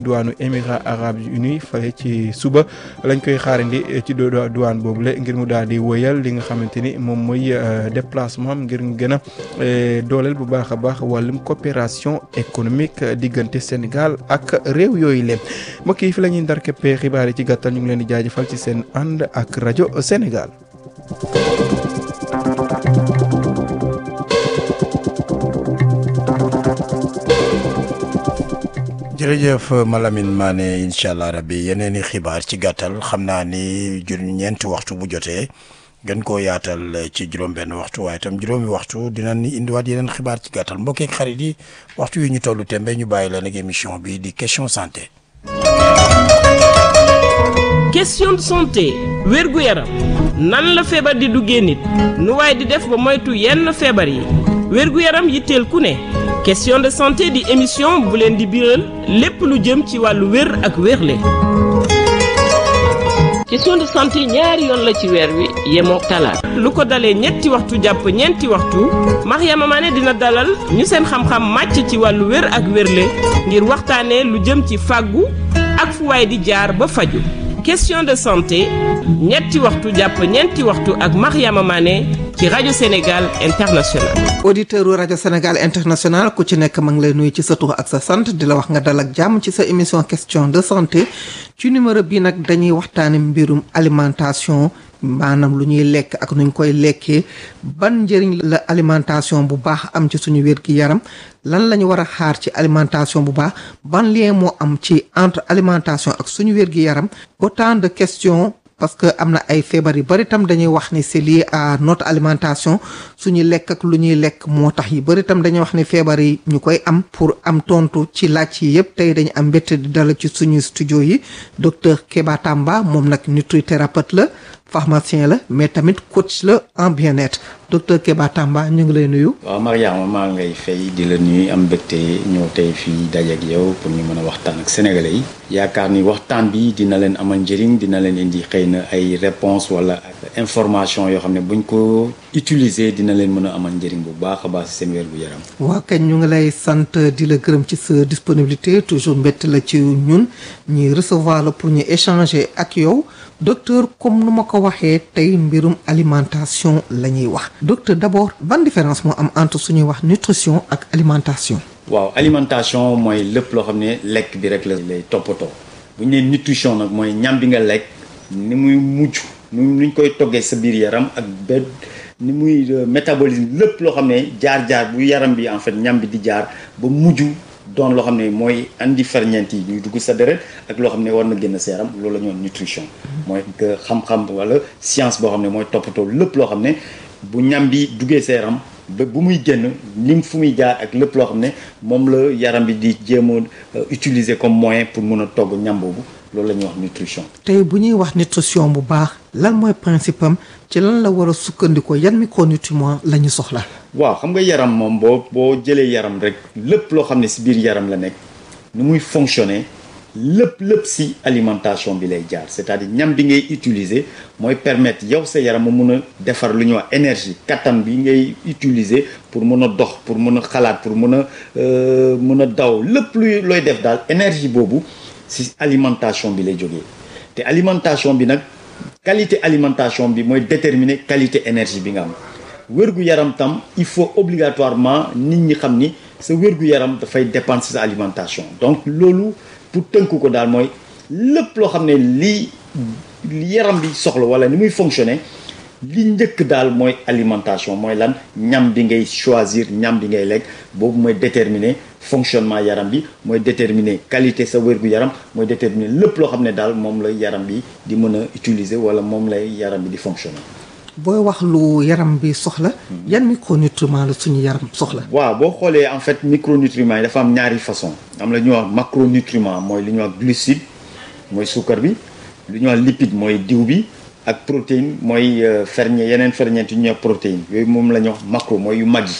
duwaanu Émirats arabes unis fale ci suba lañ koy xaarandi ci duwaan boobule ngir mu daal di wëyal li nga xamante ni moom mooy déplacement am ngir gën a dooleel bu baax a baax wàllum coopération économique diggante Sénégal ak réew yooyu leen mbokk yi fi la ñuy ndar képpee xibaar yi ci gàttal ñu ngi leen di jaajëfal ci seen ànd ak rajo Sénégal. jërëjëf Malamine Mané incha allah rabbi yeneen i xibaar ci gàttal xam naa ni jur ñeenti waxtu bu jotee gën koo yaatal ci juróom-benn waxtu waaye itam juróomi waxtu dinañ indiwaat yeneen xibaar ci gàttal mbokk ak xarit yi waxtu yi ñu tollu tembe ñu bàyyi leen ak émission bi di question santé. question de santé wérgu yaram nan la feebar di duggee nit nu waaye di def ba moytu yenn feebar yi wérgu yaram yitteel ku ne. question de santé di émission bu leen di biral lépp lu jëm ci wàllu wér ak wérle question de santé ñaari yoon la ci weer wi yemoo talaata lu ko dalee ñetti waxtu jàpp ñeenti waxtu Mariama Mané dina dalal ñu seen xam-xam màcc ci wàllu wér ak wérle ngir waxtaanee lu jëm ci fàggu ak fu waay di jaar ba faju question de santé ñetti waxtu jàpp ñeenti waxtu ak Mariama Mané ci rajo Sénégal international. auditeur u rajo Sénégal international ku ci nekk ma ngi lay nuyu ci sa tur ak sa sant di la wax nga dal ak jàmm ci sa émission question de santé ci numéro bi nag dañuy waxtaane mbirum alimentation maanaam lu ñuy lekk ak nuñ koy lekkee ban njëriñ la alimentation bu baax am ci suñu wér gi yaram lan la ñu war a xaar ci alimentation bu baax ban lien moo am ci entre alimentation ak suñu wér gi yaram autant de questions parce que am na ay feebar yu bari tam dañuy wax ni c'est lié à notre alimentation suñu lekk ak lu ñuy lekk moo tax yi bari tam dañuy wax ni feebar yi ñu koy am pour am tontu ci laaj yi yëpp tey dañu am mbégte di dala ci suñu studio yi docteur Keba Tamba moom nag nutrithérapeute la pharmacien la mais tamit coach la en bien-être docteur Keba Tamba ñu ngi lay nuyu. waaw Mariama maa ngi lay fay di la nuyu am mbégte ñëw tey fii daje ak yow pour ñu mën a waxtaan ak sénégalais yi. yaakaar ni waxtaan bi dina leen amal njëriñ dina leen indi xëy na ay réponse wala ak information yoo xam ne buñ ko utiliser dina leen mën a amal njëriñ bu baax a baax si seen wér gu yaram. waaw kañ ñu ngi lay sant di la gërëm ci sa disponibilité toujours mbett la ci ñun ñuy recevoir la pour ñu échanger ak yow. docteur comme nu ma ko waxee tey mbirum alimentation la ñuy wax docteur d'abord ban différence moo am entre suñuy wax nutrition ak alimentation waaw alimentation mooy lépp loo xam ne lekk bi rek la lay toppatoo bu ñu nee nutrition nag mooy ñam bi nga lekk ni muy mujj ni ñu koy toggee sa biir yaram ak benn ni muy métabolisme lépp loo xam ne jaar-jaar bu yaram bi en fait ñam bi di jaar ba mujj doon loo xam ne mooy andi ferñeent yi ñuy dugg sa deret ak loo xam ne war na génn sa yaram loolu la ñu wax nutrition mooy que xam-xam wala science boo xam ne mooy toppatoo lépp loo xam ne bu ñam bi duggee sa yaram ba bu muy génn lim fu muy jaar ak lépp loo xam ne moom la yaram bi di jéem a utiliser comme moyen pour mun a togg ñam boobu loolu la ñuy wax nutrition. tey bu ñuy wax nutrition bu baax lan mooy principe am ci lan la war a sukkandikoo yan micronutriments la ñu soxla. waaw xam nga yaram moom boo boo jëlee yaram rek lépp loo xam ne si biir yaram la nekk nu muy fonctionner lépp lépp si alimentation bi lay jaar c'est-à-dire ñam bi ngay utiliser mooy permettre yow sa yaram mu mun a defar lu ñuy wax énergie kattan bi ngay utiliser pour mun a dox pour mun a xalaat pour mun a mun a daw lépp luy looy def daal énergie boobu si alimentation bi lay jógee te alimentation bi nag qualité alimentation bi mooy déterminer qualité énergie bi nga am wérgu yaram tam il faut obligatoirement nit ñi xam ni sa wérgu yaram dafay dépendre si sa alimentation donc loolu pour tënk ko daal mooy lépp loo xam ne lii yaram bi soxla wala ni muy fonctionner li njëkk daal mooy alimentation mooy lan ñam bi ngay choisir ñam bi ngay lekk boobu mooy déterminer fonctionnement yaram bi mooy déterminer qualité sa wérgu yaram mooy déterminer lépp loo xam ne daal moom la yaram bi di mën a utiliser wala moom lay yaram bi di fonctionner. booy wax lu yaram bi soxla yan micronutriments la suñu yaram soxla waaw boo xoolee en fait micronutriments yi dafa am ñaari façon am la ñuy wax macronutriments mooy li ñuy wax glucide mooy suukar bi li ñuy wax lipide mooy diw bi ak protéine mooy ferñe yeneen ferñeent yu ñuy wax protéine yooyu moom la ñuy wax macro mooy yu mag yi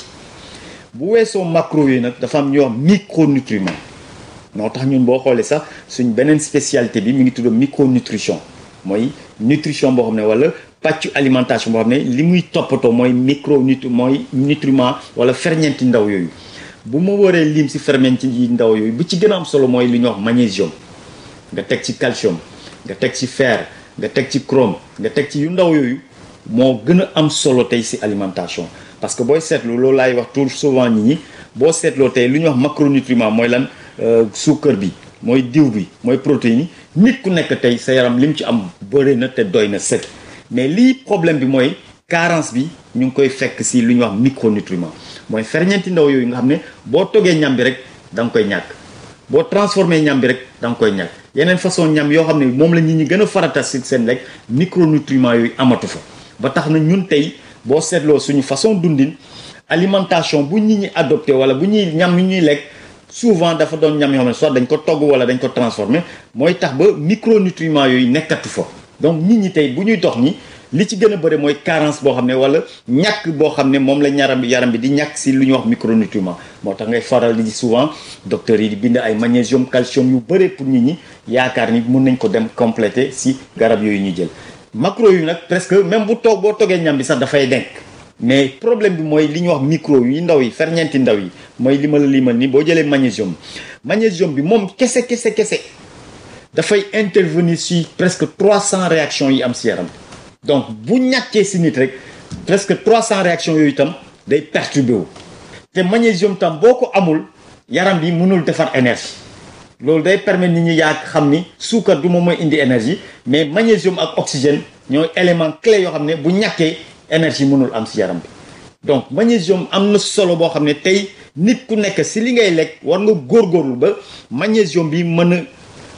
bu weesoo macro yi nag dafa am ñuy wax micronutriments moo tax ñun boo xoolee sax suñ beneen spécialité bi mi ngi tudd micronutrition mooy nutrition boo xam ne wala pàccu alimentation boo xam ne li muy toppatoo mooy micro nut mooy nutriment wala ferñeenti ndaw yooyu bu ma waree lim si ferñeent yi ndaw yooyu bu ci gën a am solo mooy li ñuy wax magnésium nga teg ci calcium nga teg ci fer nga teg ci chrome nga teg ci yu ndaw yooyu moo gën a am solo tey si alimentation parce que booy seetlu loolu laay wax tout souvent nit ñi boo seetloo tey lu ñuy wax macronutriments mooy lan suukar bi mooy diw bi mooy protéine yi nit ku nekk tey sa yaram lim ci am bëri na te doy na sëkk mais lii problème bi mooy carence bi ñu ngi koy fekk si lu ñuy wax micronutriments mooy ferñeenti ndaw yooyu nga xam ne boo toggee ñam bi rek da nga koy ñàkk boo transformé ñam bi rek da nga koy ñàkk yeneen façon ñam yoo xam ne moom la nit ñi gën a farata si seen lekk micronutriments yooyu amatu fa ba tax na ñun tey boo seetloo suñu façon dundin alimentation bu nit ñi adopté wala bu ñuy ñam yu ñuy lekk souvent dafa doon ñam yoo xam ne soit dañ ko togg wala dañ ko transformé mooy tax ba micronutriments yooyu nekkatu fa donc nit ñi tey bu ñuy dox ñi li ci gën a bëri mooy carence boo xam ne wala ñàkk boo xam ne moom la ñaram yaram bi di ñàkk si lu ñuy wax micronutriments moo tax ngay faral di souvent docteurs yi di bind ay magnésium calcium yu bëri pour nit ñi yaakaar ni mun nañ ko dem compléter si garab yooyu ñu jël macro yu nag presque même bu toog boo toggee ñam bi sax dafay denk mais problème bi mooy li ñuy wax micro yi ndaw yi ferñeenti ndaw yi mooy li ma la limal ni boo jëlee magnésium magnésium bi moom kese kese kese dafay intervenir si presque 300 réactions yi am si yaram donc bu ñàkkee si nit rek presque 300 réactions yooyu itam day perturbé wu te magnésium tam boo ko amul yaram bi mënul defar énergie loolu day permettre nit ñi yaa xam ni suukar du moom mooy indi énergie mais magnésium ak oxygène ñooy élément clé yoo xam ne bu ñàkkee énergie mënul am si yaram bi donc magnésium am na solo boo xam ne tey nit ku nekk si li ngay lekk war nga góorgóorlu ba magnésium bi mën a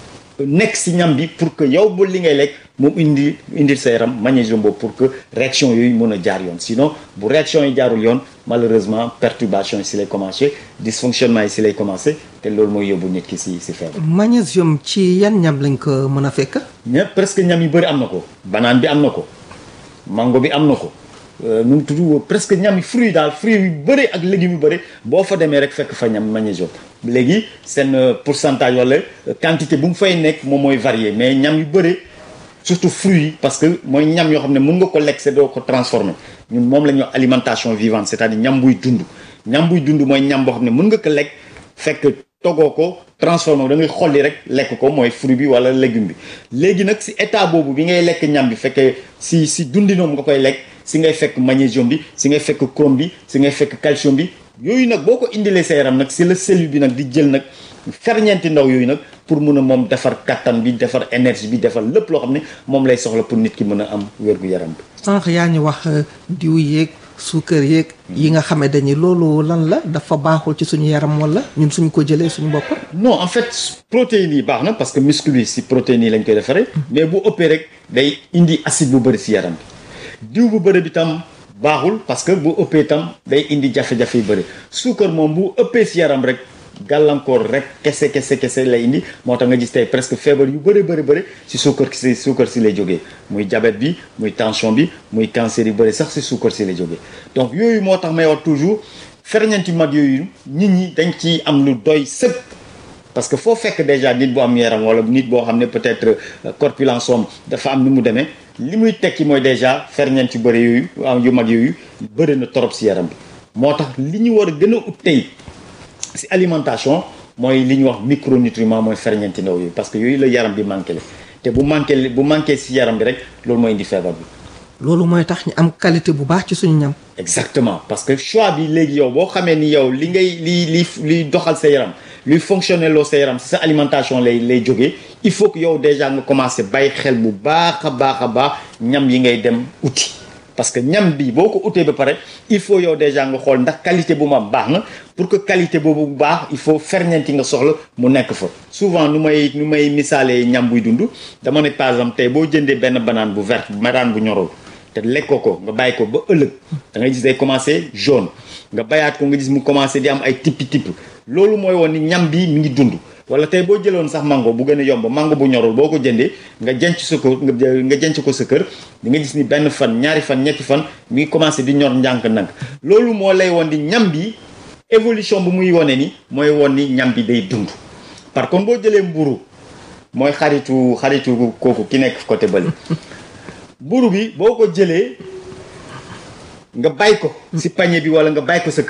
nekk si ñam bi pour que yow bu li ngay lekk moom indi indil sa yaram magnésium boobu pour que réaction yooyu mën a jaar yoon sinon bu réaction yi jaarul yoon malheureusement perturbation yi si lay commencé dysfonctionnement yi si lay commencé te loolu mooy yóbbu nit ki si si feebar. magnésium ci yan ñam lañ ko mën a fekk. ñëpp presque ñam yu bëri am na ko. banaan bi am na ko mango bi am na ko. nu mu tudd presque ñam yi fruits daal fruits yu bëri ak légumes yu bëri boo fa demee rek fekk fa ñam magnésium léegi seen pourcentage wala quantité bu mu fay nekk moom mooy varié mais ñam yu bëri surtout fruits yi parce que mooy ñam yoo xam ne mun nga ko lekk c'est doo ko transformer ñun moom la ñuy wax alimentation vivante c'est-à-dire ñam buy dund ñam buy dund mooy ñam boo xam ne mun nga ko lekk fekk togoo ko transformé da ngay xolli rek lekk ko mooy fruit bi wala légume bi léegi nag si état boobu bi ngay lekk ñam bi fekkee si si dundinoom nga koy lekk si ngay fekk magnésium bi si ngay fekk chrome bi si ngay fekk calcium bi yooyu nag boo ko indilee sa yaram nag si la cellule bi nag di jël nag ferñeenti ndaw yooyu nag pour mun a moom defar kattan bi defar énergie bi defar lépp loo xam ne moom lay soxla pour nit ki mën a am wérgu yaram bi. sànq yaa ñu wax diw yeeg suukar yeeg yi nga xame dañuy loolu lan la dafa baaxul ci suñu yaram wala ñun suñ ko jëlee suñu bopp. non en fait protéines yi baax na parce que muscle bi si protéines yi lañ koy defaree. mais bu ëppee rek day indi acide bu bëri si yaram bi diw bu bëri bi tam baaxul parce que bu ëppee tam day indi jafe-jafe yu bëri suukar moom bu ëppee si yaram rek gàllankoor rek kese kese kese lay indi moo tax nga gis tey presque feebar yu bëri bëri bëri si suukar si suukar si lay jógee muy diabète bi muy tension bi muy cancer yu bëri sax si suukar si lay jógee donc yooyu moo tax may wax toujours ferñeent yu mag yooyu nit ñi dañ ci am lu doy sëkk parce que foo fekk déjà nit bu am yaram wala nit boo xam ne peut-être corpulence am dafa am ni mu demee li muy tekki mooy déjà ferñeent yu bëri yooyu yu mag yooyu bëri na torop si yaram bi moo tax li ñu war a gën a ut tey si alimentation mooy li ñuy wax micronutriment mooy ferñeenti ndaw yooyu parce que yooyu la yaram bi manqué la te bu manqué bu manqué si yaram bi rek loolu mooy indi feebar bi. loolu mooy tax ñu am qualité bu baax ci suñu ñam. exactement parce que choix bi léegi yow boo xamee ni yow li ngay li li liy doxal sa yaram luy fonctionner loo sa yaram si sa alimentation lay lay jógee il faut que yow déjà nga commencer bàyyi xel bu baax a baax a baax ñam yi ngay dem uti. parce que ñam bi boo ko utee ba pare il faut yow déjà nga xool ndax qualité bu mu am baax na pour que qualité boobu bu baax il faut ferñeent yi nga soxla mu nekk fa souvent nu may nu may misaalee ñam buy dund dama ne par exemple tey boo jëndee benn banaan bu verte banaan bu ñorul te lekkoo ko nga bàyyi ko ba ëllëg da ngay gis day commencé jaune nga bayaat ko nga gis mu commencé di am ay tippi tipp loolu mooy woon ni ñam bi mi ngi dund wala tey boo jëloon sax mango bu gën a yomb mango bu ñorul boo ko jëndee nga jenc sa ko nga jenc ko sa kër di nga gis ni benn fan ñaari fan ñetti fan mi ngi commencé di ñor njànk ndànk loolu moo lay woon di ñam bi évolution bu muy wone ni mooy woon ni ñam bi day dund par contre boo jëlee mburu mooy xaritu xaritu kooku ki nekk côté bële mburu bi boo ko jëlee nga bàyyi ko si panier bi wala nga bàyyi ko sa kër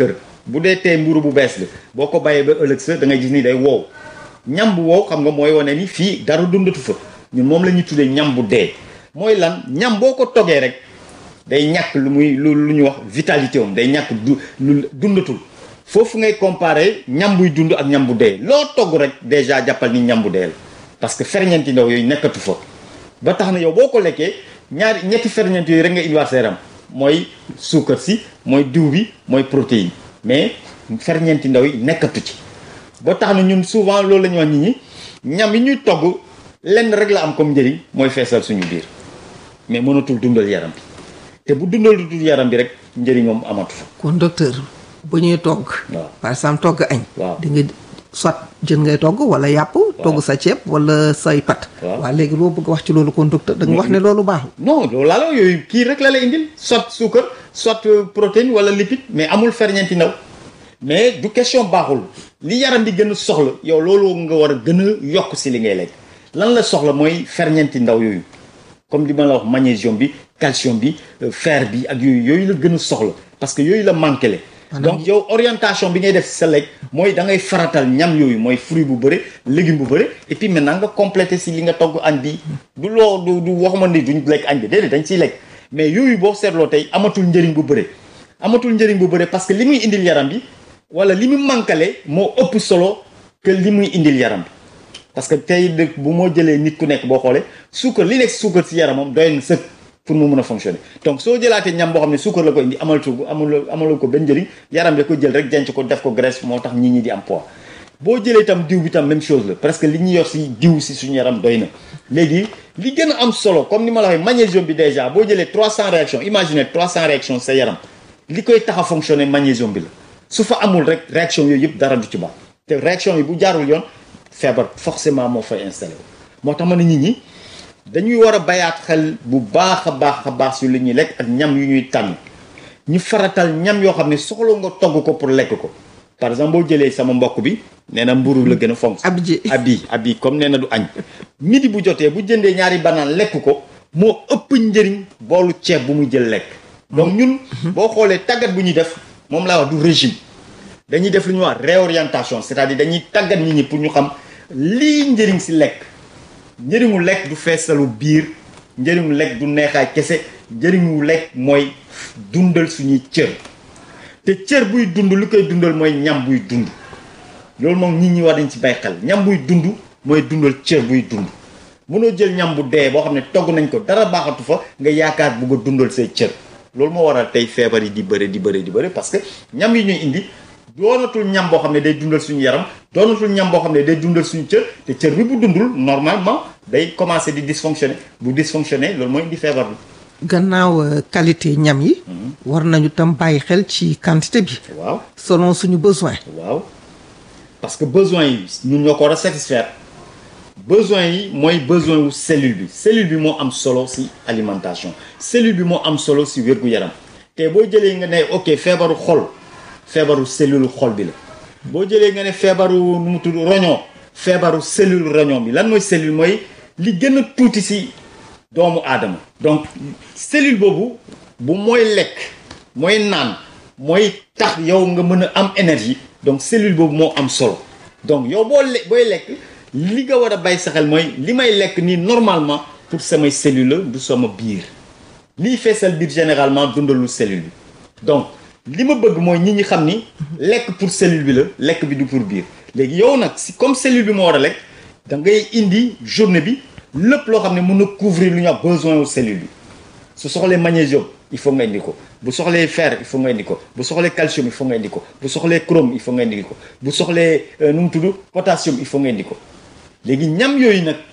bu dee tey mburu bu bees la boo ko bàyyee ba ëllëg sa da ngay gis ni day wow ñam bu wow xam nga mooy wane ni fii dara dundatu fa ñun moom la ñuy tuddee ñam bu dee mooy lan ñam boo ko toggee rek day ñàkk lu muy lu lu ñuy wax vitalité am day ñàkk du lu dundatul foofu ngay comparer ñam buy dund ak ñam bu dee loo togg rek déjà jàppal ni ñam bu dee la parce que ferñeenti ndaw yooyu nekkatu fa ba tax na yow boo ko lekkee ñaari ñetti ferñeent yooyu rek nga indiwaat sa yaram mooy suukar si mooy diw bi mooy protéine mais ferñeenti ndaw yi nekkatu ci ba tax na ñun souvent loolu la ñuy wax nit ñi ñam yi ñuy togg lenn rek la am comme njëriñ mooy feesal suñu biir mais mënatul dundal yaram bi te bu dundal dundal yaram bi rek njëriñ moom amatu fa kon docteur bu ñuy togg waaw. par exemple togg añ Waaw. di nga soit jën ngay togg wala yàpp togg sa ceeb wala say pat Waaw. waaw léegi loo bëgg wax ci loolu kon docteur da nga wax ne loolu baaxul non loolu laa la yooyu kii rek la lay indil soit suukar soit euh, protéine wala lipide mais amul ferñeenti ndaw mais du question baaxul li yaram bi gën a soxla yow loolu nga war a gën a yokk si li ngay lekk lan la soxla mooy ferñeenti ndaw yooyu comme li ma la wax magnésium bi calcium bi euh, fer bi ak yooyu yooyu la gën a soxla parce que yooyu la manqué le donc yow orientation bi ngay def si sa lekk mooy da ngay faratal ñam yooyu mooy fruit bu bëri légume bu bëri et puis maintenant nga complété si li nga togg añ bi du loo du du waxuma ni duñ lekk añ bi déedéet dañ ciy lekk mais yooyu boo seetloo tey amatul njëriñ bu bëri amatul njëriñ bu bëri parce que li muy indil yaram bi wala li mu manquale moo ëpp solo que li muy indil yaram bi parce que tey de bu moo jëlee nit ku nekk boo xoolee suukar li nekk suukar si yaramam doy na sëkk pour mu mun a fonctionner donc soo jëlaatee ñam boo xam ne suukar la ko indi amalatu amul amalu ko benn njëriñ yaram da ko jël rek denc ko def ko graisse moo tax nit ñi di am poids boo jëlee itam diw bi tam même chose la presque li ñu yor si diw si suñu yaram doy na léegi li gën a am solo comme ni ma la waxee magnésium bi déjà boo jëlee 300 réactions imaginez 300 réactions sa yaram li koy tax a fonctionner magnésium bi la su fa amul rek réaction yooyu yëpp dara du ci baax te réaction yi bu jaarul yoon feebar forcément moo fay installé wu moo tax ma ne nit ñi dañuy war a bayaat xel bu baax a baax a baax si li ñuy lekk ak ñam yu ñuy tànn ñu faratal ñam yoo xam ne soxla nga togg ko pour lekk ko par exemple boo jëlee sama mbokk bi nee na mburu la gën a fonk ab ji abi abi comme nee na du añ midi bu jotee bu jëndee ñaari banaan lekk ko moo ëpp njëriñ boolu ceeb bu muy jël lekk donc ñun boo xoolee tàggat bu ñuy def moom laa wax du régime dañuy def lu ñuy wax réorientation c'est-à-dire dañuy tàggat nit ñi pour ñu xam lii njëriñ si lekk njëriñu lekk du feesalu biir njëriñu lekk du neexaay kese njëriñu lekk mooy dundal suñuy cër te cër buy dund lu koy dundal mooy ñam buy dund loolu moom nit ñi war nañ ci bàyyi xel ñam buy dund mooy dundal cër buy dund mënoo jël ñam bu dee boo xam ne togg nañ ko dara baaxatu fa nga yaakaar bugg a dundal say cër loolu moo waral tey feebar yi di bëre di bëre di bëre parce que ñam yi ñuy indi doonatul ñam boo xam ne day dundal suñu yaram doonatul ñam boo xam ne day dundal suñu cër te cër bi bu dundul normalement day commencer di dysfonctionner bu dysfonctionner loolu mooy indi feebar bi gannaaw euh, qualité ñam yi war nañu tam bàyyi xel ci quantité bi waaw selon suñu besoin waaw parce que besoin yi ñun ñoo ko war a satisfaire besoin yi mooy besoin wu cellule bi cellule bi moo am solo ci alimentation cellule bi moo am solo ci wér-gu-yaram te boo jëlee nga ne ok feebaru xol feebaru cellule xol bi la boo jëlee nga ne feebaru nu mu tudd roñoo feebaru cellule roñoo bi lan mooy cellule mooy li gën a tuuti ci doomu aadama donc cellule boobu bu mooy lekk mooy naan mooy tax yow nga mën a am énergie donc cellule boobu moo am solo donc yow boo le booy lekk li nga war a bàyyi sa xel mooy li may lekk nii normalement pour samay cellule la du sama biir lii feesal biir généralement dundalu cellule bi donc li ma bëgg mooy ñi ñi xam ni lekk pour cellule bi la lekk bi du pour biir léegi yow nag si comme cellule bi moo war a lekk da ngay indi journée bi lépp loo xam ne mën na couvrir lu ñuy wax besoin wu cellule bi su soxlee magnésium il faut nga indi ko bu soxlee fer il faut nga indi ko bu soxlee calcium il faut nga indi ko bu soxlee chrome il faut nga indi ko bu soxlee nu mu tudd potassium il faut nga indi ko léegi ñam yooyu nag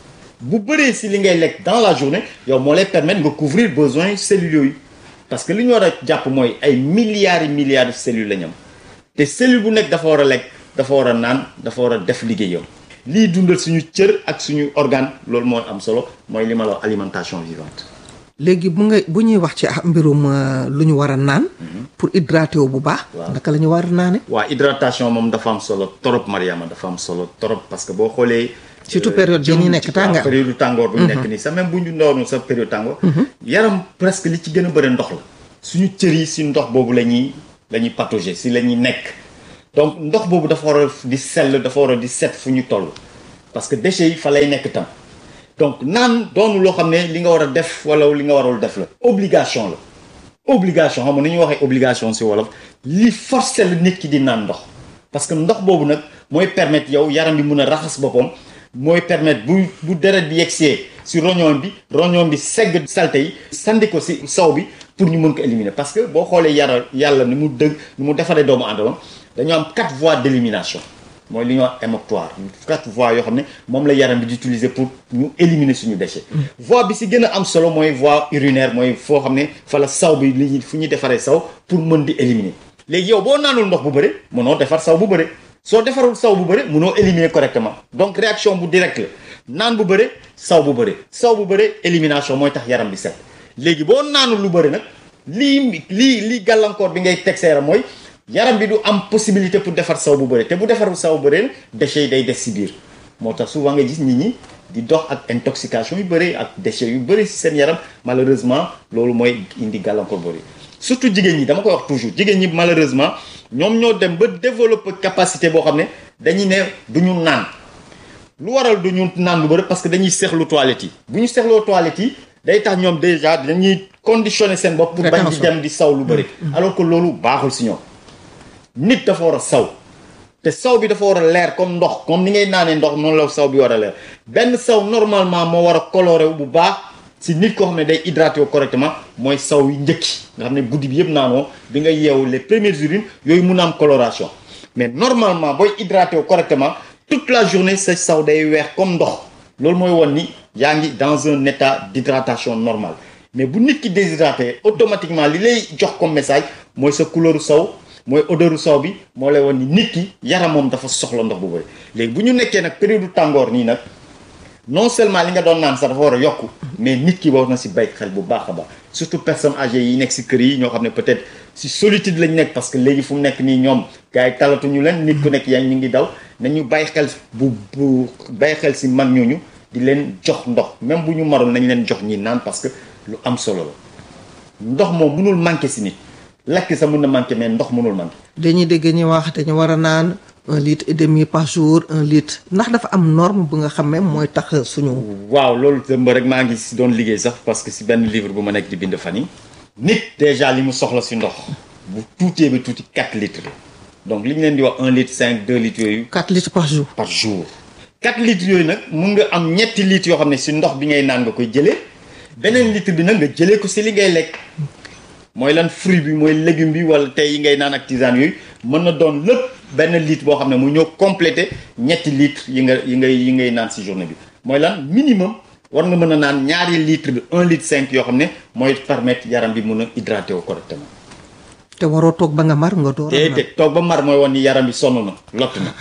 bu bëree si li ngay lekk dans la journée yow moo lay permettre nga couvrir besoin cellules yooyu parce que li ñu war a jàpp mooy ay milliards et milliards de cellules la ñam te cellule bu nekk dafa war a lekk dafa war a naan dafa war a def liggéeyam lii dundal suñu cër ak suñu organe loolu moo am solo mooy li ma la wax alimentation vivante léegi bu nga bu ñuy wax ci ah mbirum euh, lu ñu war a naan pour hydrater wu bu baax Waaw. naka la ñu war a naane waa hydratation moom dafa am solo trop Mariama dafa am solo trop parce que boo xoolee Surtout euh, période bi jëm ñu nekk ci- tàngaay. waaw, période tàngoor bu ñu nekk nii sax même bu ñu ndoonu sa période tàngoor yaram presque li ci gën a bëri ndox la suñu cër yi si ndox boobu la ñuy la ñuy patauger si la ñuy nekk donc ndox boobu dafa war a di sell dafa war a di set fu ñu toll parce que déchets yi fa lay nekk tam donc naan doonu loo xam ne li nga war a def wala li nga warul def la obligation la obligation xam nga ni ñuy waxee obligation si wolof li forcer la nit ki di naan ndox parce que ndox boobu nag mooy permettre yow yaram bi mun a raxas boppam mooy permettre bu bu deret bi yegsee si roñoom bi roñoom bi segg salte yi sandi ko si saw bi pour ñu mën ko éliminer parce que boo xoolee yara yàlla ni mu dëgg ni mu defaree doomu aadama dañoo am quatre voies d'élimination mooy li ñuy wax émoctoire quatre voies yoo xam ne moom la yaram bi di utiliser pour ñu éliminer suñu déchet voie bi si gën a am solo mooy voie urinaire mooy foo xam ne fa la saw bi li fu ñuy defaree saw pour mën di éliminer léegi yow boo naanul ndox bu bëri mënoo defar saw bu bëri soo defarul saw bu bëri mënoo éliminer correctement donc réaction bu direct la naan bu bëri saw bu bëri saw bu bëri élimination mooy tax yaram bi set léegi boo naanul lu bëri nag lii lii lii gàllankoor bi ngay teg sa yaram mooy yaram bi du am possibilité pour defar saw bu bëri te bu defarul saw bu bëri déchets yi day des si biir moo tax souvent nga gis nit ñi di dox ak intoxication yu bëri ak déchets yu bëri si seen yaram malheureusement loolu mooy indi gàllankoor bëri surtout jigéen ñi dama koy wax toujours jigéen ñi malheureusement ñoom ñoo dem ba développer capacité boo xam ne dañuy ne du ñu naan lu waral du ñu naan lu bëri parce que dañuy seexlu toilettes yi bu ñu seexloo toilettes yi day tax ñoom déjà dañuy conditionner seen bopp pour bañ di dem di saw lu bëri alors que loolu baaxul si ñoom nit dafa war a saw te saw bi dafa war a leer comme ndox comme ni ngay naanee ndox noonu la saw bi war a leer benn saw normalement moo war a coloré bu baax si nit koo xam ne day hydraté wu correctement mooy saw yu njëkki nga xam ne guddi bi yëpp naanoo bi nga yeewu les premières urines yooyu mun a am coloration mais normalement booy hydraté wu correctement toute la journée sa saw day weex comme ndox loolu mooy won ni yaa ngi dans un état d'hydratation normale mais bu nit ki déshydraté automatiquement li lay jox comme message mooy sa couleur saw mooy odeur saw bi moo lay won ni nit ki yaram moom dafa soxla ndox bu bëri léegi bu ñu nekkee nag période tàngoor nii nag non seulement li nga doon naan sax dafa war a yokku mais nit ki war na si bay xel bu baax a baax surtout personnes âgées yi nekk si kër yi ñoo xam ne peut-être si solitude lañ nekk parce que léegi fu mu nekk nii ñoom gars yi talatuñu leen nit ku nekk yaa ñu ngi daw nañu bàyyi xel bu bu bàyyi xel si mag ñooñu di leen jox ndox même bu ñu marul nañ leen jox ñi naan parce que lu am solo la ndox moom mënul manqué si nit lekk sa mën na manqué mais ndox mënul manqué dañuy dégg ñuy wax dañu war a naan un litre et demi par jour un litre ndax dafa am norme bu nga xam ne mooy tax suñu. waaw loolu dëmb rek maa ngi si doon liggéey sax parce que si benn livre bu ma nekk di bind fan yi nit déjà li mu soxla si ndox bu tuutee ba tuuti 4 litres donc li ñu leen di wax 1 litre 5 2 litres yooyu 4 litres par jour. par jour 4 litres yooyu nag mun nga am ñetti litres yoo xam ne si ndox bi ngay naan nga koy jëlee beneen litre bi nag nga jëlee ko si li ngay lekk mooy lan fruit bi mooy légume bi wala tey yi ngay naan ak tisane yooyu mën na doon lépp benn litre boo xam ne mu ñëw complété ñetti litres yi nga yi ngay yi ngay naan si journée bi mooy lan minimum war nga mën a naan ñaari litre bi un litre cinq yoo xam ne mooy permettre yaram bi mun a hydraté wu correctement te waroo toog ba nga mar nga door a naan. te toog ba mar mooy woon ni yaram bi sonn na lott na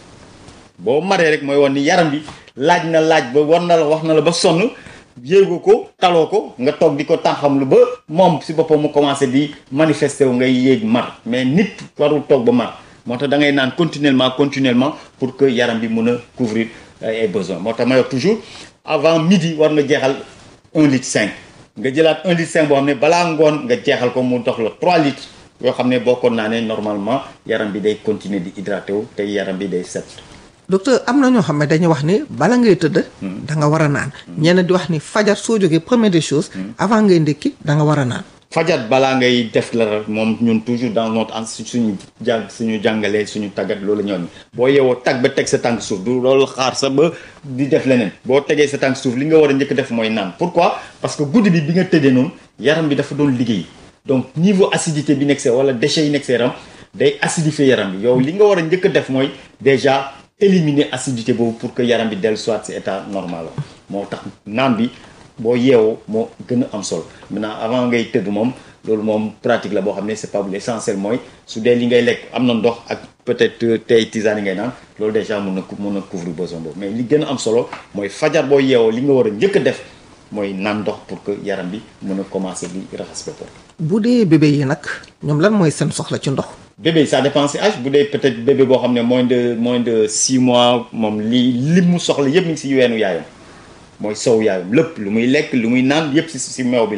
boo maree rek mooy woon ni yaram bi laaj na laaj ba war na la wax na la ba sonn yéegoo ko taloo ko nga toog di ko tànxam lu ba moom si boppam mu commencé di manifester wu ngay yéeg mar mais nit warul toog ba mar moo tax da ngay naan continuellement continuellement pour que yaram bi mun a couvrir ay besoins moo tax ma wax toujours avant midi war nga jeexal un litre cinq nga jëlaat un litre cinq boo xam ne balaa ngoon nga jeexal ko mu dox la trois litres yoo xam ne boo ko naanee normalement yaram bi day continuer di hydraté wu te yaram bi day set docteur am na ñoo xam ne dañuy wax ni bala ngay tëdd. da nga war a naan. ñenn di wax ni fajar soo jógee première des choses. avant ngay ndékki da nga war a naan. fajat balaa ngay def la moom ñun toujours dans notre en suñu jàng suñu jàngalee suñu tàggat loolu ñoon boo yeewoo tag ba teg sa tànk suuf du loolu xaar sa ba di def leneen boo tegee sa tànk suuf li nga war a njëkk def mooy naan pourquoi parce que guddi bi bi nga tëddee noonu yaram bi dafa doon liggéey donc niveau acidité bi nekk see wala déchets yi nekk see yaram day acidifier yaram bi yow li nga war a njëkk def mooy déjà éliminer acidité boobu pour que yaram bi dellu soit si état normal la moo tax naan bi boo yeewoo moo gën a am solo maintenant avant ngay tëdd moom loolu moom pratique la boo xam ne c'est pas l'essentiel mooy su dee li ngay lekk am na ndox ak peut-être tey tisane yi ngay naan loolu déjà mun na mun na couvrir besoin boobu mais li gën a am solo mooy fajar boo yeewoo li nga war a njëkk a def mooy naan ndox pour que yaram bi mun a commencer di raxas boppam. bu dee bébé yi nag ñoom lan mooy seen soxla ci ndox. bébé ça dépend si âge bu dee peut-être bébé boo xam ne moins de moins de six mois moom li li mu soxla yëpp mi ngi si weenu yaayam mooy sow yaayam lépp lu muy lekk lu muy naan yëpp si si meew bi la nekk.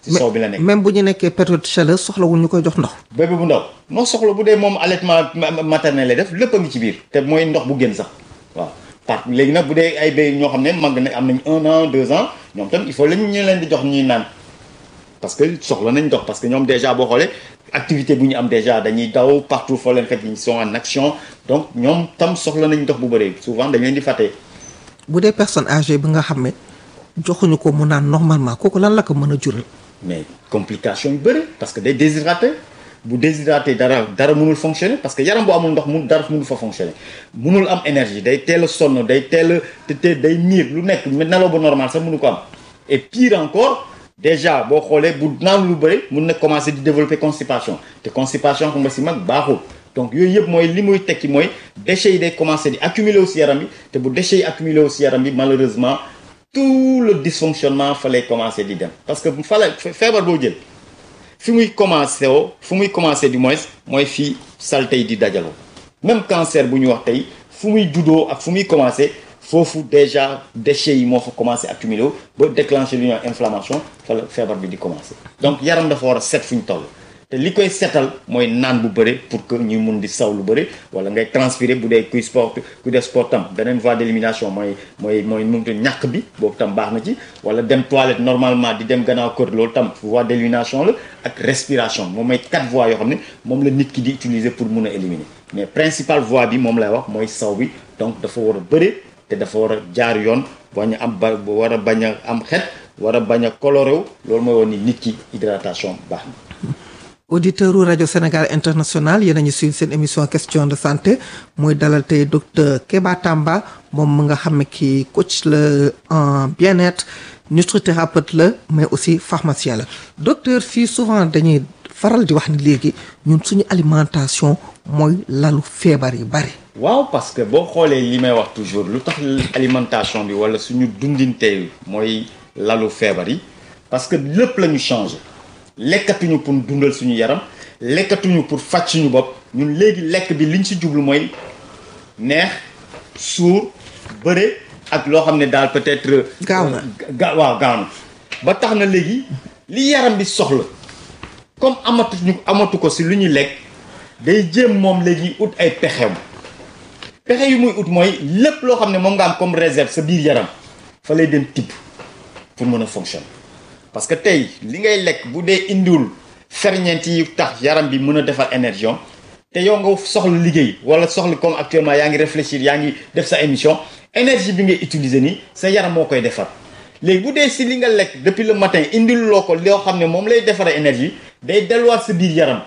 si soow bi la nekk même bu ñu nekkee période chaleur soxlawul ñu koy jox ndox bébé bu ndaw noo soxla bu dee moom allaitement ma- maternel lay def lépp a ngi ci biir te mooy ndox bu gën sax waaw par léegi nag bu dee ay béy ñoo xam ne mag na am nañ un an deux ans ñoom tam il faut lañu ñu leen di jox ñuy naan parce que soxla nañ ndox parce que ñoom déjà boo xoolee activité bu ñu am déjà dañuy daw partout foo leen fekk ils sont en action donc ñoom tam soxla nañ ndox bu bëree souvent dañ leen di fàtte bu dee personne âgée bi nga xam ne joxuñu ko mu naan normalement kooku lan la ko mën a jural mais complication yu bëri parce que day déshydraté bu déshydraté dara dara mënul fonctionner parce que yaram bu amul ndox mun dara mënul fa fonctionner mënul am énergie day teel a sonn day teel a te te day miir lu nekk mais nelaw ba normal sax mënu ko am et pire encore déjà boo xoolee bu naan lu bëri mun na commencer di développer constipation te constipation xam nga si mag baaxul donc yooyu yëpp mooy li muy tekki mooy déchets yi day commencer di accumuler aussi yaram bi te bu déchets yi accumuler aussi yaram bi malheureusement tout le dysfonctionnement fa lay commencer di dem parce que fa la feebar boo jël fi muy commencé woo fu muy commencé du moins mooy fii saleté yi di dajaloo même cancer bu ñu wax tey fu muy juddoo ak fu muy commencé foofu déjà déchets yi moo fa commencé accumuler wu ba déclencher lu ñuy wax inflammation fa la feebar bi di commencé donc yaram dafa war a set fu ñu toll te li koy setal mooy naan bu bëri pour que ñu mun di saw lu bëri wala ngay transpirer bu dee kuy sport ku def sport tam beneen voie d'élimination mooy mooy mooy numtu ñàkk bi boobu tam baax na ci wala dem toilette normalement di dem gannaaw kër loolu tam voie d'élimination la ak respiration moom mooy quatre voies yoo xam ne moom la nit ki di utiliser pour mun a éliminer mais principale voie bi moom lay wax mooy saw bi donc dafa war a bëri te dafa war a jaar yoon bañ a am ba war a bañ a am xet war a bañ a coloré wu loolu mooy woon ni nit ki hydratation baax na auditeur u rajo Sénégal international yéen a ñu suivre seen émission question de santé muy dalal tey docteur Keba Tamba moom mu nga xam ne kii coach la en bien-être nutrithérapeute la mais aussi pharmacien la docteur fii souvent dañuy faral di wax ni léegi ñun suñu alimentation mooy lalu feebar yi bari waaw parce que boo xoolee li may wax toujours lu tax alimentation bi wala suñu dundintee mooy lalu feebar yi parce que lépp la ñu changé lekkatuñu pour dundal suñu yaram lekkatuñu pour faj suñu bopp ñun léegi lekk bi liñ ci jublu mooy neex suur bëre ak loo xam ne daal peut-être. gaaw na ga waaw gaaw na ba tax na léegi li yaram bi soxla comme amatuñu amatu ko si lu ñuy lekk day jéem moom léegi ut ay pexeem pexe yu muy ut mooy lépp loo xam ne moom nga am comme réserve sa biir yaram fa lay dem tibb pour mën a fonctionner. parce que tey li ngay lekk bu dee indiwul ferñeent yi tax yaram bi mën a defar énergie te yow nga soxla liggéey wala soxla comme actuellement yaa ngi réfléchir yaa ngi def sa émission énergie bi ngay utiliser nii sa yaram moo koy defar léegi bu dee si li nga lekk depuis le matin indil loo ko loo xam ne moom lay defaree énergie day delluwaat sa biir yaram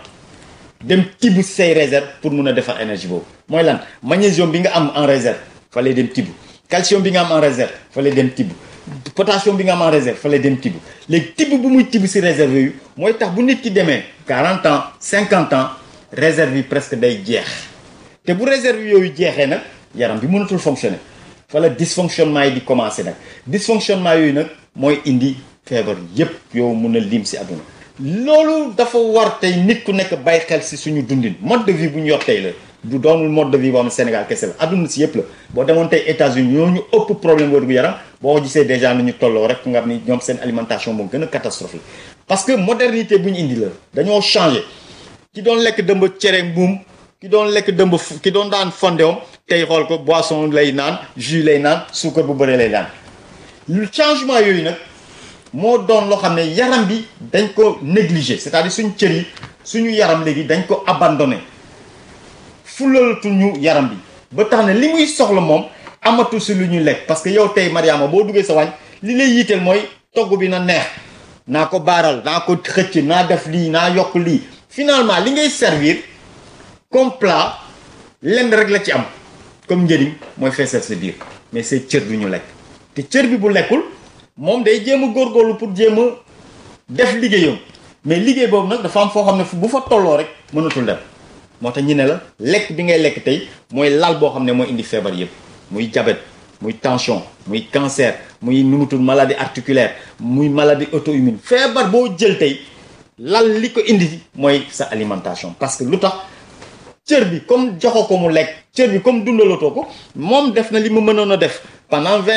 dem tibb say réserve pour mun a defar énergie boobu mooy lan magnésium bi nga am en réserve fa lay dem tibb calcium bi nga am en réserve fa lay dem tibb potassium bi nga am en réserve fa lay dem tibb léegi tibb bu muy tibb si réserve yooyu mooy tax bu nit ki demee 40 ans 50 ans réserve yi presque day jeex te bu réserve yooyu jeexee nag yaram bi mënatul fonctionner fa la dysfonctionnement yi di commencer nag dysfonctionnement yooyu nag mooy indi feebar yépp yow mun a lim si àdduna loolu dafa war tey nit ku nekk bàyyi xel si suñu dundin mode de vie bu ñu yor tey la du doonul mode de vie boo xam ne Sénégal kese la àdduna si yëpp la boo demoon tey États-Unis ñoo ñu ëpp problème wér gu yaram boo ko gisee déjà nu ñu tolloo rek nga xam ni ñoom seen alimentation moo gën a catastrophique parce que modernité bu ñu indi la dañoo changé ki doon lekk dëmb cere mbuum ki doon lekk dëmb ki doon daan fondéom tey xool ko boisson lay naan jus lay naan suukar bu bëree lay naan lu changement yooyu nag moo doon loo xam ne yaram bi dañ ko négligé c'est-à-dire suñu cër yi suñu yaram léegi dañ ko abandonné fulalatuñu yaram bi ba tax na li muy soxla moom amatu si lu ñu lekk parce que yow tey Mariama boo duggee sa wàññ li lay yitteel mooy togg bi na neex naa ko baaral naa ko xëcc naa def lii naa yokk lii finalement li ngay servir comme plat lenn rek la ci am comme njëriñ mooy feesal sa biir mais say cër du ñu lekk te cër bi bu lekkul moom day jéem a góorgóorlu pour jéem a def liggéeyam mais liggéey boobu nag dafa am foo xam ne bu fa tolloo rek mënatul dem moo tax ñu ne la lekk bi ngay lekk tey mooy lal boo xam ne mooy indi feebar yëpp muy diabète muy tension muy cancer muy numutul maladie articulaire muy maladie auto-immune feebar boo jël tey lal li ko indi mooy sa alimentation parce que lu tax cër bi comme joxo ko mu lekk cër bi comme dundalatoo ko moom def na li mu mënoon a def pendant vingt ans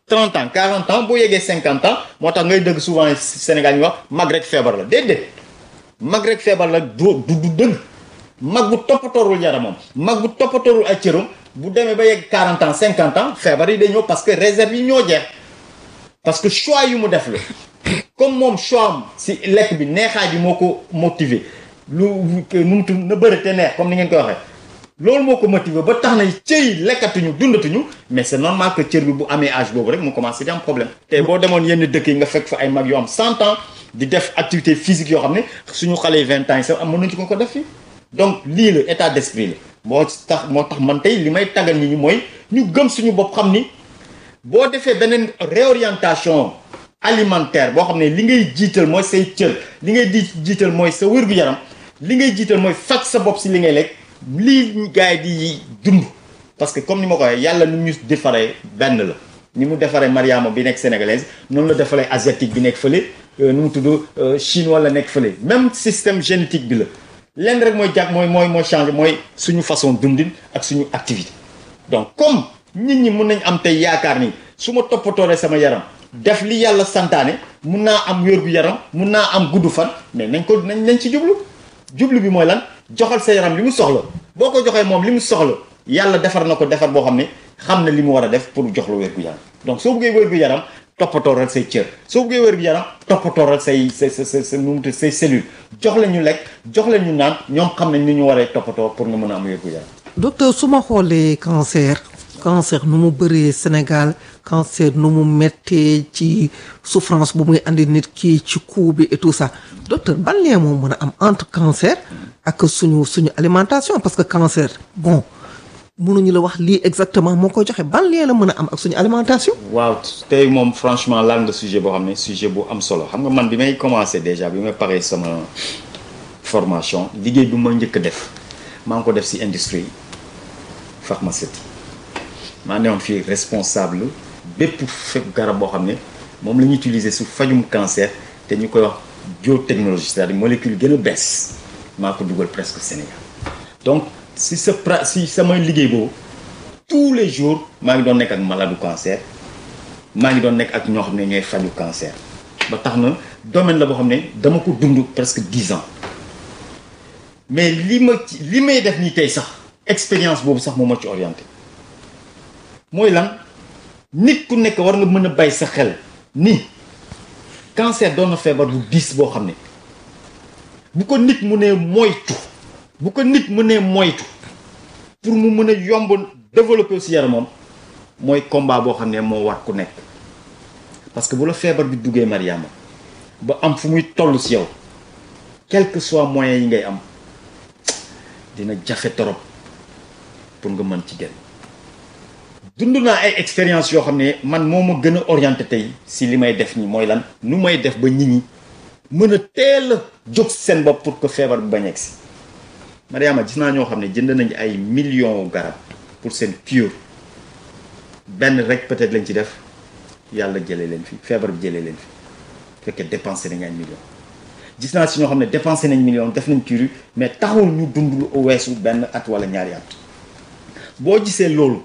30 ans 40 ans boo yeggee 50 ans moo tax ngay dëgg souvent Sénégal ñu wax mag rek feebar la déedéet mag rek feebar la du du du dëgg mag bu toppatoorul yaramam mag bu toppatoorul ay cëram bu demee ba yegg 40 ans 50 ans feebar yi day ñëw parce que réserve yi ñoo jeex parce que choix yu mu def la comme moom choix am si lekk bi neexaay bi moo ko motiver lu nu mu tudd na bëri te neex comme ni ngeen koy waxee loolu moo ko motiver ba tax na cër yi lekkatuñu dundatuñu mais c'est normal que cër bi bu amee âge boobu rek mu commencé di am problème te boo demoon yenn dëkk yi nga fekk fa ay mag yoo am 100 ans di def activité physique yoo xam ne suñu xale yi 20 ans yi sax am mën nañu ko ko def fii donc lii la état d'esprit la moo tax moo tax man tey li may tàggal nit ñi mooy ñu gëm suñu bopp xam ni boo defee beneen réorientation alimentaire boo xam ne li ngay jiital mooy say cër li ngay di jiital mooy sa wér-gu-yaram li ngay jiital mooy faj sa bopp si li ngay lekk lii gars yi di dund parce que comme ni ma ko waxee yàlla nu ñu defaree benn la ni mu defaree Mariama bi nekk sénégalaise noonu la defaree asiatique bi nekk fële nu mu tudd chinois la nekk fële même système génétique bi la lenn rek mooy jàpp mooy mooy mooy changer mooy suñu façon dundin ak suñu activité donc comme nit ñi mun nañ am tey yaakaar ni su ma toppatooree sama yaram def li yàlla santaane mun naa am wér gu yaram mun naa am gudd fan mais nañ ko nañ nañ ci jublu jublu bi mooy lan joxal sa yaram li mu soxla boo ko joxee moom li mu soxla yàlla defar na ko defar boo xam ne xam na li mu war a def pour jox la wér gu yaram donc soo bëggee wér gu yaram toppatooral say cër soo bëggee wér gu yaram toppatooral say say sa sa sa nu mu say cellules jox leen ñu lekk jox leen ñu naan ñoom xam nañ ni ñu waree toppatoo pour nga mën a am wér gu yaram. docteur su ma xoolee cancer cancer nu mu bëree Sénégal cancer nu mu méttee ci souffrance bu muy andi nit ki ci coup bi et tout ça docteur ban lien moo mën a am entre cancer ak suñu suñu alimentation parce que cancer bon mënuñu la wax lii exactement moo koy joxe ban lien la mën a am ak suñu alimentation. waaw tey moom franchement laal nga sujet boo xam ne sujet bu am solo xam nga man bi may commencer déjà bi may paree sama formation liggéey bi ma njëkk a def maa ngi ko def ci industrie pharmaceutique maa newoon fii responsable bépp fekk garab boo xam ne moom la ñuy utiliser su fajum cancer te ñu koy wax biotechnologie c'est-à-dire molécule gën a bees maa ko dugal presque Sénégal donc si sa pra si samay liggéey boobu tous les jours maa ngi doon nekk ak malade cancer maa ngi doon nekk ak ñoo xam ne ñooy faju cancer ba tax na domaine la boo xam ne dama ko dund presque dix ans mais li ma ci li may def nii tey sax expérience boobu sax moo ma ci orienté mooy lan nit ku nekk war nga mën a bay sa xel ni cancer doon na feebar bu diis boo xam ne bu ko nit mu nee moytu bu ko nit mu nee moytu pour mu mën a yomb développer aussi yaramam mooy combat boo xam ne moo war ku nekk parce que bu la feebar bi duggee Mariama ba am fu muy toll si yow quel que soit moyens yi ngay am dina jafe torop pour nga mën ci génn dund naa ay expérience yoo xam ne man moo ma gën a orienté tey si li may def nii mooy lan nu may def ba nit ñi mën a teel a jóg seen bopp pour que feebar bi bañ a egsi Mariama gis naa ñoo xam ne jënd nañu ay millions garab pour seen cure benn rek peut-être lañ ci def yàlla jëlee leen fi feebar bi jëlee leen fi fekkee dépensé nañ ay millions gis naa si ñoo xam ne dépensé nañ millions def nañ cure mais taxul ñu dund lu weesu benn at wala ñaari at boo gisee loolu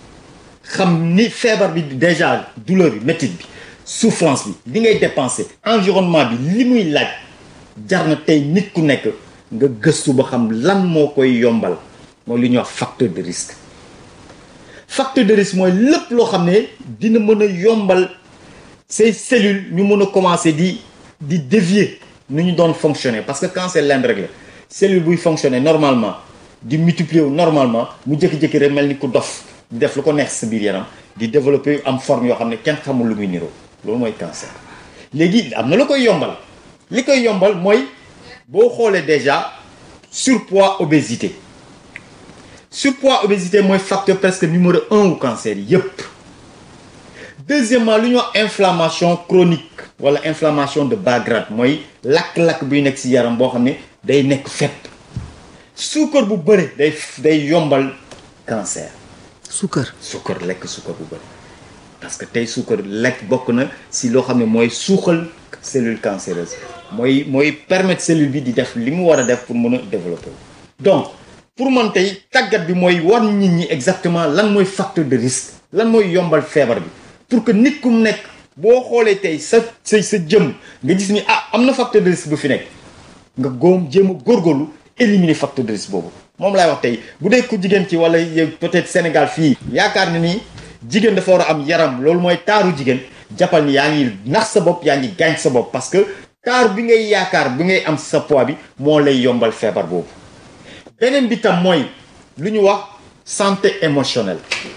xam ni feebar bi déjà douleur bi métit bi souffrance bi li ngay dépensé environnement bi li muy laaj jar na tey nit ku nekk nga gëstu ba xam lan moo koy yombal mooy li ñuy wax facteur de risque facteur de risque mooy lépp loo xam ne dina mën a yombal say cellules ñu mën a commencer di di dévier nu ñu doon fonctionner parce que cancer lenn rek la cellule buy fonctionner normalement di multiplier wu normalement mu jékki-jékki rek mel ni ku dof di def lu ko neex sa biir yaram di développer am forme yoo xam ne kenn xamul lu muy niroo loolu mooy cancer léegi am na lu koy yombal li koy yombal mooy boo xoolee déjà surpoids obésité surpoids obésité mooy facteur presque numéro un wu cancer yépp deuxièmement lu ñuy wax inflammation chronique wala inflammation de bas grade mooy lakk-lakk buy nekk ci yaram boo xam ne day nekk fépp suukar bu bëri day day yombal cancer suukar suukar lekk suukar bu bëri parce que tey suukar lekk bokk na ci loo xam ne mooy suuxal cellule cancéreuse mooy mooy permettre cellule bi di def li mu war a def pour mën a développer donc pour man tey tàggat bi mooy war nit ñi exactement lan mooy facteur de risque lan mooy yombal feebar bi pour que nit ku mu nekk boo xoolee tey sa sa sa jëm nga gis ni ah am na facteur de risque bu fi nekk nga góom jéem a góorgóorlu éliminer facteur de risque boobu moom laay wax tey bu dee ku jigéen ci wala yow peut-être Sénégal fii yaakaar na ni jigéen dafa war a am yaram loolu mooy taaru jigéen jàppal ni yaa ngi nax sa bopp yaa ngi gaañ sa bopp parce que taar bi ngay yaakaar bi ngay am sa poids bi moo lay yombal feebar boobu beneen bi tam mooy lu ñu wax santé émotionnelle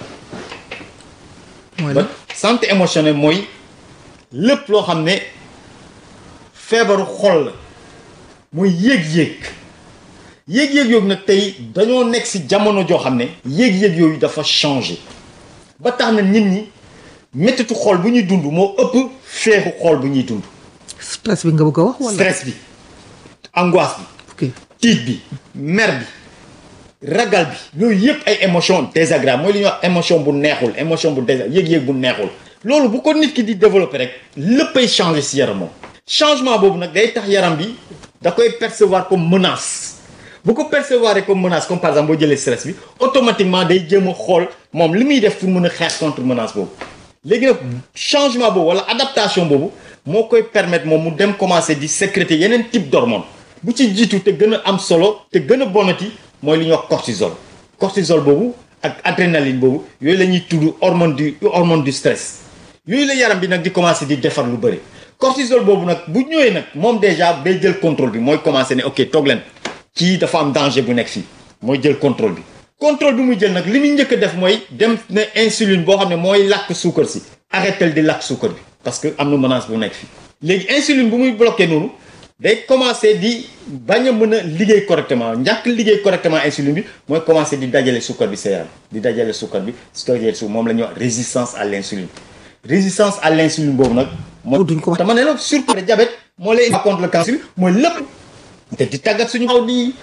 mooy ba la santé émotionnelle mooy lépp loo xam ne feebaru xol la mooy yéeg-yéeg yéeg-yéeg yooyu nag tey dañoo nekk ci jamono joo xam ne yéeg-yéeg yooyu dafa changé ba tax na nit ñi mettitu xol bu ñuy dund moo ëpp feexu xol bu ñuy dund stress bi nga bëgg a wax wala stress bi angoisse bi ok tiit bi mer bi ragal bi yooyu yëpp ay émotion désagréable mooy li ñuy wax émotion bu neexul émotion bu désag yëg-yëg bu neexul loolu bu ko nit ki di développer rek léppay changer ci yaramam changement boobu nag day tax yaram bi da koy percevoir comme menace bu ko percevoir comme menace comme par exemple boo jëlee stress bi automatiquement day jéem a xool moom li muy def pour mën a xeex contre menace boobu léegi nag changement boobu wala adaptation boobu moo koy permettre moom mu dem commencer di sécréter yeneen type d'hormone bu ci jiitu te gën a am solo te gën a bonati mooy li ñuy wax cortisol cortisol boobu ak adrénaline boobu yooyu la ñuy tudd hormone du hormone du stress yooyu la yaram bi nag di commencer di defar lu bëri cortisol boobu nag bu ñëwee nag moom déjà day jël contrôle bi mooy commencer ne ok toog leen kii dafa am danger bu nekk fii mooy jël contrôle bi contrôle bi muy jël nag li muy njëkk a def mooy dem ne insuline boo xam ne mooy lakk suukar si arrêtel di lakk suukar bi parce que am na menace bu nekk fii léegi insuline bu muy bloqué noonu day commencer di bañ a mën a liggéey correctement ñàkk liggéey correctement insuline bi mooy commencer di dajale suukar bi sa yaram di dajale suukar bi su dajale su moom la ñuy wax résistance à l'insuline résistance à l'insuline boobu nag mooy duñ ko wax dama ne la surtout diabète moo lay contre le cancer mooy lépp te di tàggat suñu xaw di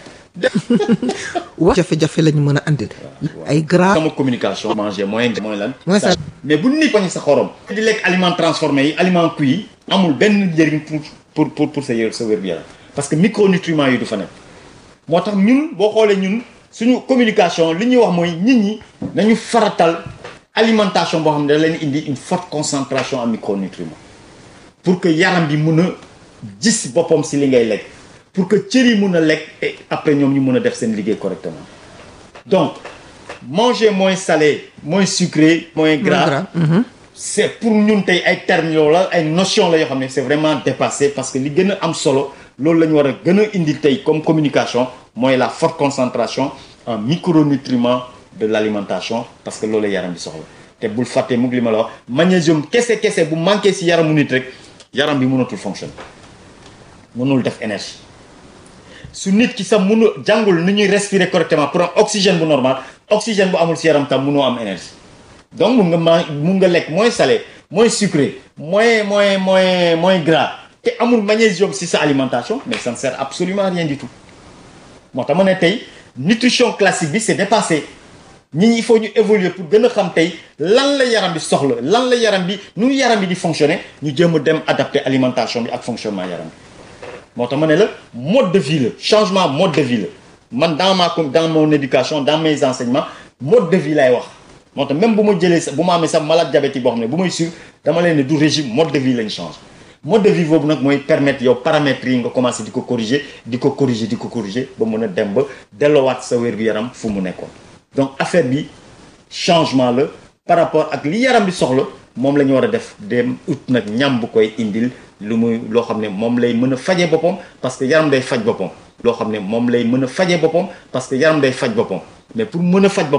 wax jafe-jafe la ñu mën a andil ay gras sama communication manger mooy mooy lan Mooy ça. mais bu nit poñi sa xorom di lekk aliment transformé yi aliment cuit yi amul benn njëriñ pour pour pour pour sa yër sa wér-gu-yaram parce que micronutriments yi du fa nekk moo tax ñun boo xoolee ñun suñu communication li ñuy wax mooy nit ñi nañu faratal alimentation boo xam ne da leen indi une forte concentration en micronutriments pour que yaram bi mun a gis boppam si li ngay lekk pour que cër yi mun a lekk et après ñoom ñu mun a def seen liggéey correctement donc manger moins salé moins sucré moins gras gras, mhm. c'est pour ñun tey ay termes yoo la ay notions la yoo xam ne c'est vraiment dépassé parce que li gën a am solo loolu la ñu war a gën a indi tey comme communication mooy la forte concentration en micronutriments de l'alimentation parce que loolu la yaram bi soxla te bul fàtte mug li ma la wax magnésium kese kese bu manqué ci yaramu nit rek yaram bi mënatul fonctionner mënul def énergie su nit ki sax mënu jàngul ni ñuy respirer correctement pour am oxygène bu normal oxygène bu amul ci yaram tam mënoo am énergie donc mun nga ma mun nga lekk moins salé moins sucré moins moins moins moins gras te amul magnésium ci sa alimentation mais ça ne sert absolument à rien du tout moo tax ma ne tey nutrition classique bi c'est dépassé nit ñi il faut ñu évoluer pour gën a xam tey lan la yaram bi soxla lan la yaram bi nu yaram bi di fonctionner ñu jéem a dem adapter alimentation bi ak fonctionnement yaram bi moo tax ma ne la mode de vie la changement mode de vie la man dans ma com- dans mon éducation dans mes enseignements mode de vie lay wax moo tax même bu ma jëlee sa bu ma amee sax malade diabétique boo xam ne bu may suivre dama leen ne du régime mode de vie lañ change mode de vie boobu nag mooy permettre yow paramètres yi nga commencer di ko corriger di ko corriger di ko corriger ba mën a dem ba delloowaat sa wér-gu-yaram fu mu nekkoon donc affaire bi changement la par rapport ak li yaram bi soxla moom la ñu war a def dem ut nag ñam bu koy indil lu muy loo xam ne moom lay mën a faje boppam parce que yaram day faj boppam loo xam ne moom lay mën a faje boppam parce que yaram day faj boppam mais pour mën a faj boppam